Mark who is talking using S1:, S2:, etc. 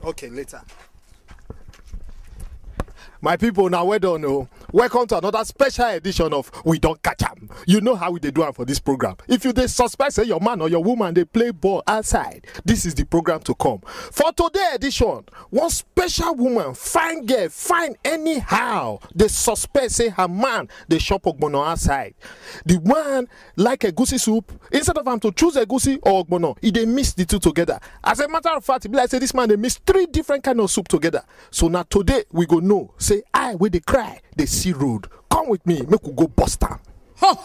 S1: Okay, later. My people, now well done. Oh. Welcome to another special edition of We Don't Catch 'em. You know how we dey do am for this program. If you dey suspect say your man or your woman dey play ball outside, this is the program to come. For today edition, one special woman, fine girl, fine anyhow, dey suspect say her man dey chop ogbono outside. The one like egusi soup, instead of am to choose egusi or ogbono, e dey mix the two together. As a matter of fact, e be like say this man dey mix three different kind of soup together. So na today we go know say I wey dey cry dey see road. Come with me, make we go bust am.